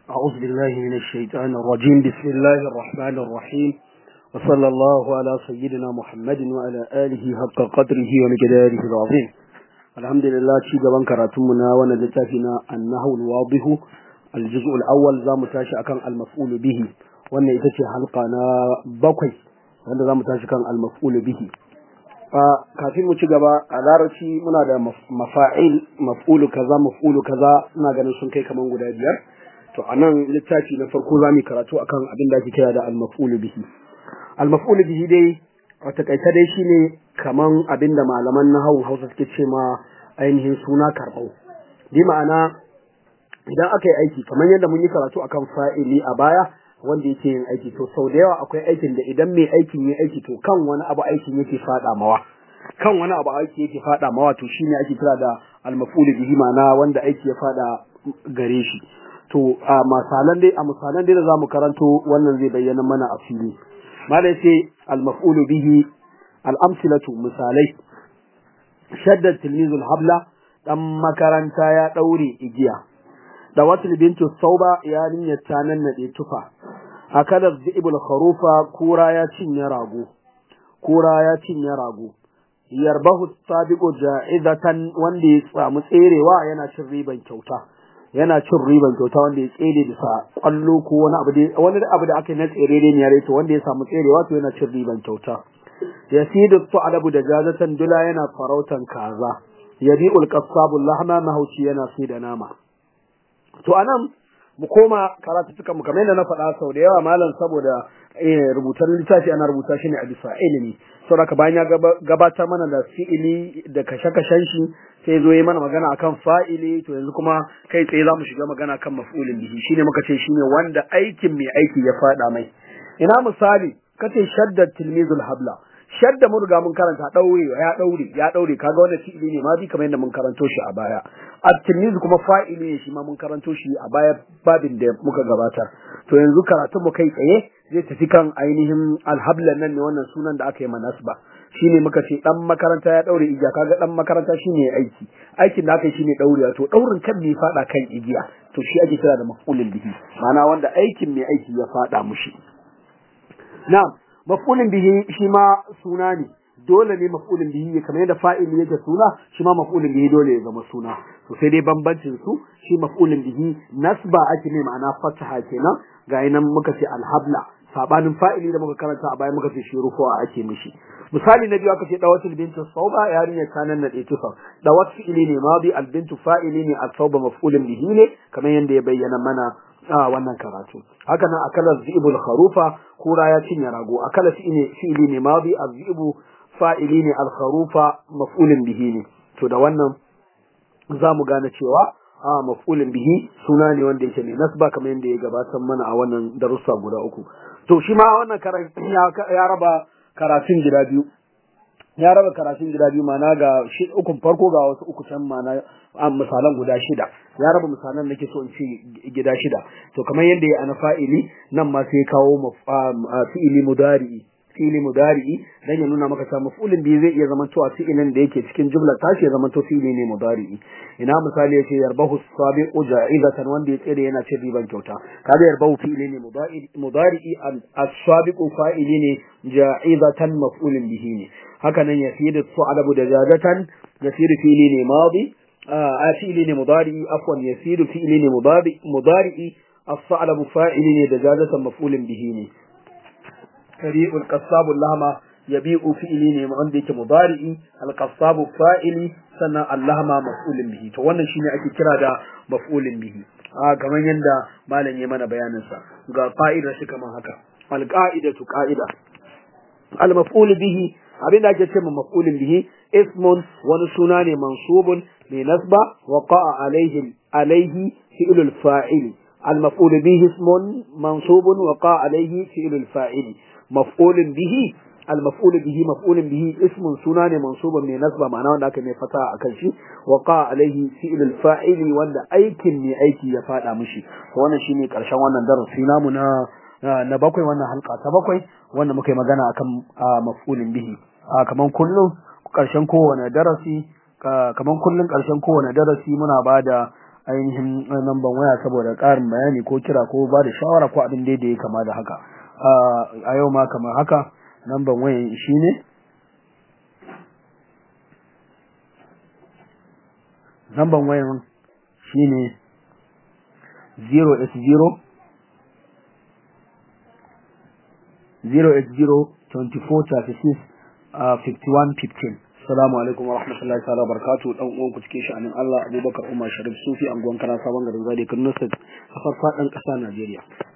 أعوذ بالله من الشيطان الرجيم بسم الله الرحمن الرحيم وصلى الله على سيدنا محمد وعلى آله حق قدره ومقداره العظيم الحمد لله شيء جبان كراتمنا ونلتافنا النحو الواضح الجزء الأول زام تاشي أكان المفعول به وأن يتشي حلقنا بقي وأن زام تاشي كان المفعول به kafin mu ci gaba a larabci muna da mafa'il maf'ulu kaza maf'ulu kaza ina ganin sun kai kaman guda biyar to a nan littafi na farko za mu karatu akan abin da ake kira da al-maf'ulu bihi al-maf'ulu bihi dai a takaice dai shine kaman abin da malaman nahawun Hausa suke ce ma ainihin suna karbau bi ma'ana idan aka yi aiki kamar yadda mun yi karatu akan fa'ili a baya wanda yake yin aiki to sau da yawa akwai aikin da idan mai aikin yi aiki to kan wani abu aikin yake fada mawa kan wani abu aiki yake fada mawa to shine ake kira da al-maf'ulu bihi ma'ana wanda aiki ya fada gare shi to a misalan dai a misalan dai da zamu karanto wannan zai bayyana mana a fili malai sai al-maf'ulu bihi al-amsilatu misalai shadda tilmizul habla dan makaranta ya daure igiya da wasu bintu sauba yarinyar ta nan nade tufa akalar zibul kharufa kura ya cinye rago kura ya cinye rago yarbahu sabiqu ja'izatan wanda ya samu tserewa yana cin riban kyauta yana cin riban kyauta wanda ya tsere bisa kwallo ko wani abu da wani abu da aka yi na tsere ne ya to wanda ya samu tserewa to yana cin riban kyauta yasidu tu'adabu da jazatan dula yana farautan kaza yabi'ul qassabu lahma mahauci yana sai da nama to anan mu koma karatu tuka mu kamar yadda na faɗa sau da yawa malam saboda rubutar littafi ana rubuta shi ne a bisa ilimi saboda bayan ya gabatar mana da fi'ili da kashe-kashen shi sai zo yi mana magana akan fa'ili to yanzu kuma kai tsaye za mu shiga magana kan maf'ulin bihi shine muka ce shine wanda aikin mai aiki ya faɗa mai ina misali kace shaddat tilmizul habla shadda mun riga mun karanta daure ya daure ya daure kaga wannan fi'ili ne ma bi kamar yadda mun karanto shi a baya at-tilmiz kuma fa'ili ne shi ma mun karanto shi a baya babin da muka gabatar to yanzu karatun mu kai tsaye zai tafi kan ainihin alhabla nan ne wannan sunan da aka yi manasba shine muka ce dan makaranta ya daure igiya kaga dan makaranta shine aiki aikin da aka yi shine daure to daurin kan ne fada kan igiya to shi ake kira da maf'ulin bihi ma'ana wanda aikin mai aiki ya fada mushi na'am maf'ulin bihi shi ma suna ne dole ne maf'ulin bihi kamar yadda fa'ili yake suna shi ma maf'ulin bihi dole ya zama suna to sai dai bambancin su shi maf'ulin bihi nasba ake ne ma'ana fataha kenan ga nan muka ce alhabla sabanin fa'ili da muka karanta a baya muka ce shi rufuwa ake mishi misali na biyu aka ce dawatul bintu sauba yarinya ta nan nade tufa dawat fi'ili ne madi al bintu fa'ili ne al sauba maf'ulin bihi ne kamar yadda ya bayyana mana a wannan karatu haka nan akala zibul kharufa kura ya cinye rago akala fi'ili fi'ili ne madi al zibu fa'ili ne al kharufa maf'ulin bihi ne to da wannan za mu gane cewa a maf'ulin bihi suna ne wanda yake ne nasba kamar yadda ya gabatar mana a wannan darussa guda uku to shi ma wannan ya raba karatun gida biyu ya raba karatun gida biyu mana ga ukun farko ga wasu uku can mana misalan guda shida ya raba misalan nake so in ce gida shida to kamar yadda ya ana fa'ili nan ma sai kawo fi'ili mudari'i fi'ili mudari'i dan ya nuna maka cewa maf'ulin bihi zai iya zama cewa fi'ilin da yake cikin jumla tashi ya zama to fi'ili ne mudari'i ina misali yace yarbahu sabiqu ja'izatan wanda ya tsere yana cin riban kyauta kaga yarbahu fi'ili ne mudari'i as-sabiqu fa'ili ne ja'izatan maf'ulin bihi ne haka nan yafidu su'alabu da jazatan yafidu fi'ili ne madi a fi'ili ne mudari'i afwan yafidu fi'ili ne mudari'i as-sa'labu fa'ili ne da jazatan maf'ulin bihi ne kari'ul qassabu lahma yabi'u fi'ili ne wanda yake mudari'i al-qassabu fa'ili sannan allahma maf'ulun bihi to wannan shine ake kira da maf'ulun bihi a kamar yanda malam ya mana bayanin sa ga fa'idar shi kamar haka al-qa'idatu qa'ida al-maf'ul bihi abin da ake ce ma maf'ulun bihi ismun wani suna ne mansubun mai nasba wa qa'a alaihi alaihi fi'lul fa'ili المفعول به اسم منصوب وقع عليه فعل الفاعل مفعول به المفعول به مفعول به اسم سنان منصوب من نسبة معناه wanda aka mai fata akan shi waqa alaihi fi'l al-fa'ili wanda aikin ne aiki ya fada mishi wannan shine karshen wannan darasi namu na na bakwai wannan halka ta bakwai wanda muka yi magana akan maf'ulin bihi kaman kullum karshen kowane darasi kaman kullun karshen kowane darasi muna bada ainihin namban waya saboda ƙarin bayani ko kira ko ba da shawara ko abin da ya kama da haka a yau ma kamar haka namban wayan shi ne namban wayan shi ne 080 080 24 36 5115 Assalamu alaikum wa rahmatullahi ta'ala barakatuhu dan uwan ku cikin sha'anin Allah Abubakar Umar Sharif Sufi anguwan kana sabon garin Zade Kano State a farfadan ƙasa Najeriya